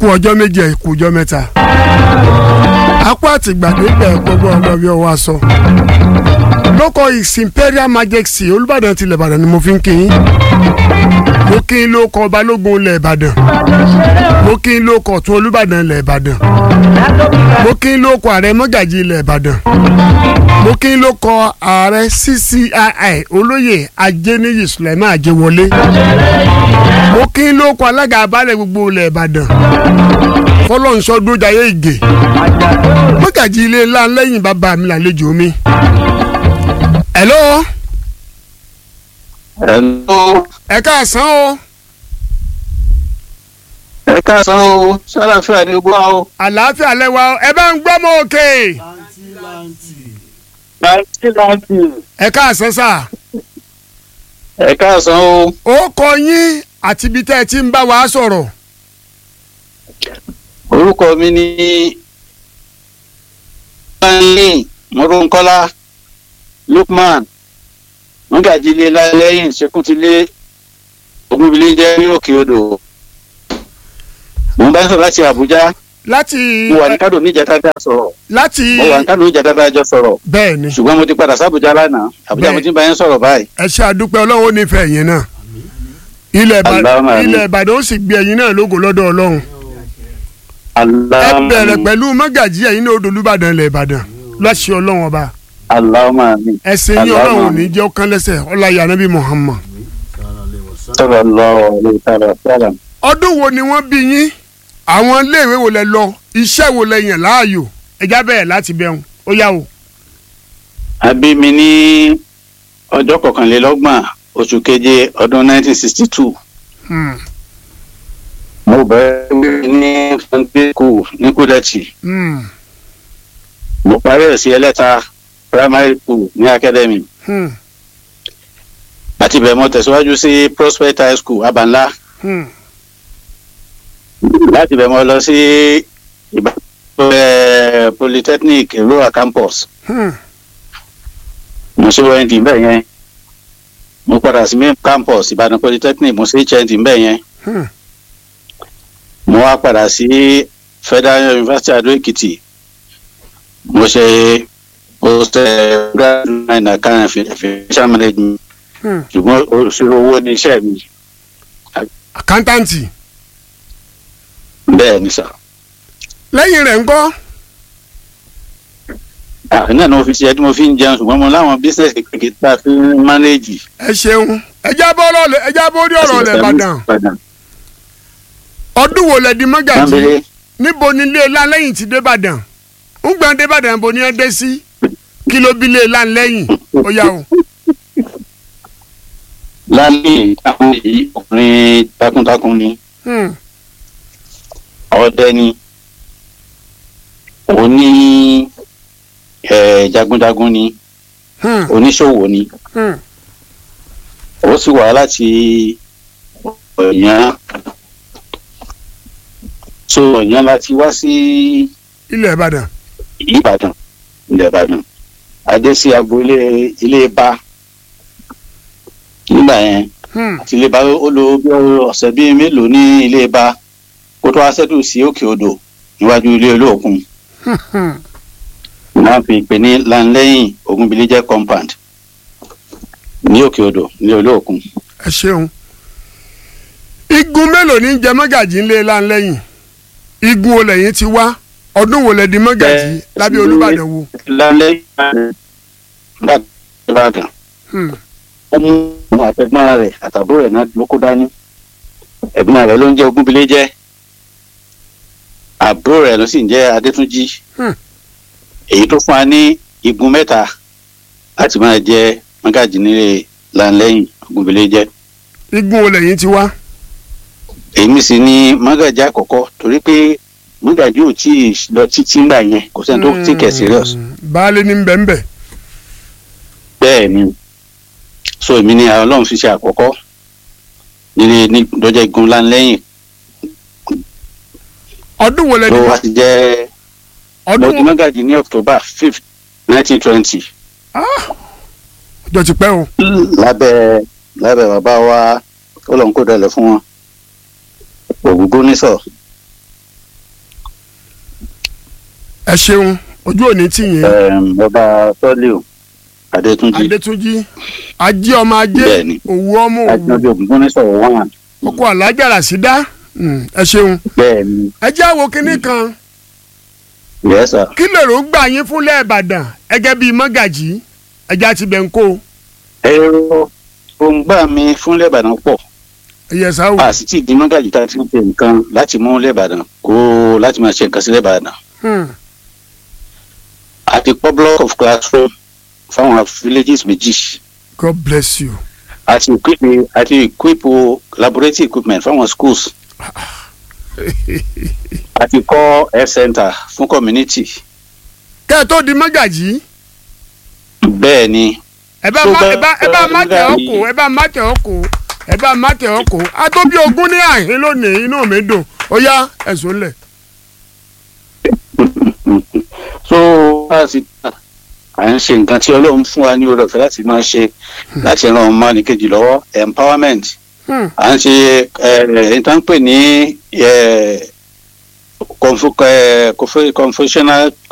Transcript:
kú ọjọ́ méjì ẹ kú ọjọ́ mẹ́ta apá àtìgbàdé bẹ̀ gbogbo ọmọ bí ọwọ́ aṣọ lóko his imperial majesty olùbàdàn tilẹ̀ ìbàdàn ni mo fi ń kí yín mo kí n lóko balógun ilẹ̀ ìbàdàn mo kí n lóko ọ̀tún olùbàdàn ilẹ̀ ìbàdàn mo kí n lóko ààrẹ mọ́gàjì ilẹ̀ ìbàdàn mo kí n lóko ààrẹ ccii olóyè ajéníyì sulaiman ajéwọlé mo kí n lóko alága abálẹ̀ gbogbo ilẹ̀ ìbàdàn fọlọ́nsọ dójàyé ìgè mọ́gàjì ilé ńlá lẹ́yìn bàbá mi làlejò mi. hello Hello. ẹ káàsán o ẹ káàsán o sálàfíà ni gbọ́ o. àlàáfíà lẹ́wà o ẹ bá ń gbọ́ mọ́ òkè láti láti. ẹ káàsán sà ẹ káàsán o. ó kọ yín àti ibi tẹ́ ẹ ti ń bá wa sọ̀rọ̀ orúkọ mi ni stanley mọ́rọ́nkọ́lá lukman mọ́gàjílé lálẹ́yìn ṣekúntilé ogunbílé jẹ́ ní òkè odò. mo ń bá sọ̀rọ̀ láti àbújá láti mo wà ní kádò níjàtà dá sọ̀rọ̀ láti mo wà ní kádò níjàtà dá jọ sọ̀rọ̀ bẹ́ẹ̀ ni ṣùgbọ́n mo ti padà sábùjá lánàá àbújá mo ti ń bá yẹn sọ̀rọ̀ báyìí. ẹ ṣe àdúpẹ́ ọlọ́run ó nífẹ̀ẹ́ yín náà ilẹ̀ Ìbàdàn Allahumma amin. ilẹ̀ Ìbàdàn ó sì gbé ẹ̀yin náà lógo lọ́dọ̀ ọlọ́run ẹ Allahumma bẹ̀rẹ̀ amin. pẹ̀lú mọ́gàjì ẹ̀yin náà odò olúbàdàn ilẹ̀ Ìbàdàn láṣẹ ọlọ́run ọba Allahumma amin. ẹsẹ̀ yín Allahumma ọlọ́run ò amin. ní jẹ́ ọkàn lẹ́sẹ̀ ọláyà nàbí Muhammad sallallahu alaihi wa sallam. ọdún wo ni wọ́n bí yín àwọn iléèwé wo lẹ lọ iṣẹ́ wo lẹ yàn láàyò ẹjá bẹ̀rẹ̀ láti bẹ̀rùn ó yá o. a bí mi ní ọjọ́ kọkànlélọ́gbọ̀n oṣù keje ọdún 1962 Hmm, mo bẹ̀rẹ̀ wíwí ní sunday school ní kúdẹ̀tì hmm, mo parí ẹ̀ sí ẹlẹ́ta primary school ní academy hmm, àti bẹ̀rẹ̀ mo tẹ̀síwájú sí prospect high school abanla hmm. láti bẹ̀rẹ̀ mo lọ sí ìbáraẹ̀ polytechnic rural campus hmm. mo ṣe hnd bẹ́ẹ̀ yẹn mo padà sí main campus ìbàdàn polytechnic mo ṣe hnd bẹ́ẹ̀ yẹn Hmm. mo wá padà sí federal university adó èkìtì mo ṣe post graduate in account financial management Hmm. ṣùgbọ́n òṣèré owó ní iṣẹ́ mi àkántáǹtì bẹ́ẹ̀ ni sà lẹ́yìn rẹ̀ ńkọ́ àárín náà ni mo fi ṣe tí mo fi ń jẹun ṣùgbọ́n mo láwọn business kékeré tá a fi ń manage. ẹ ṣeun ẹjá bọ́ ọ̀rọ̀ lẹ- ẹjá bọ́ orí ọ̀rọ̀ lẹ̀ Ìbàdàn ọdún wo lẹ di mọ́gàjì Bámbélé níbo ni ilé ńlá lẹ́yìn ti dé Ìbàdàn ń gbọ́n dé Ìbàdàn bó ni ẹ dé sí kí ló bí ilé ńlá lẹ́yìn ó yá o. lálẹ́ àwọn èyí ọkùnrin takuntakun ni Hmm, ọdẹ ni oní eh, jagunjagun ni hmm, oníṣòwò ni hmm. ó sì wá láti ọ̀yàn so ọ̀yàn láti wá sí ilẹ̀ Ìbàdàn ìbàdàn ilẹ̀ ìbàdàn adé sí agboolé ilé bá nígbà yẹn Hmm, àti ilé bá ó lo bí ọ̀sẹ̀ bíi mélòó ní ilé bá kó tó wá sẹ́dù sí òkè odò níwájú ilé olóòkun hmm, hmm. wọ́n fi pè ní lanlẹ́yìn ogunbilẹ́jẹ́ compound ní òkè odò ní olóòkun ẹ ṣeun igun mélòó ní jẹ mọ́gàjì ńlẹ̀ ńlá lẹ́yìn igun wo lẹ́yìn ti wá ọdún wo lẹ di mọ́gàjì Bẹ́ẹ̀ lábẹ́ ni- Olúbàdàn wo. lanlẹ́yìn ìbàdàn Hmm, ó mú àwọn àtẹ̀gbọ́n rẹ̀ àtàbúrò rẹ̀ náà ló kó dání ẹ̀gbọ́n rẹ̀ ló ń jẹ́ ogunbilẹ́jẹ́ àbúrò rẹ̀ ló sì ń jẹ́ adétúnjì Hmm. èyí tó fún wa ní igun mẹ́ta láti máa jẹ́ mọ́gàjì nílé lanlẹ́yìn ogunbilẹ́jẹ́ igun wo lẹ́yìn ti wá. èmi sì ni mọ́gàjì àkọ́kọ́ torí pé mọ́gàjì ò tí ì lọ títí ńgbà yẹn kò sẹ́ni tó tí kẹ̀ serious Hmm, baálé ní bẹ́ẹ̀nbẹ́ bẹ́ẹ̀ ni so èmi ni ọlọ́run fi ṣe àkọ́kọ́ nílé ní lọ́jọ́ igun lanlẹ́yìn ọdún wo lẹ di tó wá ti jẹ́ mo ọdún di wo mọ́gàjì ní october fifth nineteen twenty ọjọ́ ti pẹ́ o. lábẹ́ lábẹ́ bàbá wa ọlọ́run kò dẹ̀lẹ̀ fún wọn ògúngún nísọ̀ ẹ ṣeun ojú òní tì yín Em, ọba tọ́líò adétúnjì adétúnjì ajé ọmọ ajé Bẹ́ẹ̀ni. òwú ọmọ òwú adétúnjì ògúngbónísọ̀rọ̀ wọ́n ọkọ alájà ràṣídá Mm, ẹ ṣeun bẹ́ẹ̀ ni ẹ jẹ́ àwo kínní kan yẹ́sà kí lèrò gbà yín fúnlẹ̀ ìbàdàn ẹgẹ́ bíi mọ́gàjì ẹja ti bẹ̀ ń kó èrò òǹgbà mi fún lẹ́bàdàn pọ̀ ẹ̀yẹ sáwò a sì ti di mọ́gàjì tá a ti ń ṣe nǹkan láti mú lẹ́bàdàn kó láti máa ṣe nǹkan sí lẹ́bàdàn Hmm, a ti kọ́ block of classroom fáwọn villages méjì God bless you. a ti equip a ti equip laboratory equipment fáwọn schools a ti kọ́ health center fún community kẹ́ ẹ tó di mọ́gàjì bẹ́ẹ̀ ni ẹ bá Tó má bá- ẹ bá ẹ bá má tẹ̀ ọ́ mọ́gàjì- kó ẹ bá má tẹ̀ ọ́ kó ẹ bá má tẹ̀ ọ́ kó a tó bí ogún ní àhín lónìí inú mi dùn ó yá ẹ̀sùn lẹ̀. so a sì à ń ṣe nǹkan tí ọlọ́run fún wa ní oore ọ̀fẹ́ láti máa ṣe láti ran ọmọ nìkejì lọ́wọ́ empowerment Hmm, à ń ṣe ẹ̀ẹ́dẹ́gbẹ̀ẹ́ tó ń pè ní eh, confu- eh, confu- confessional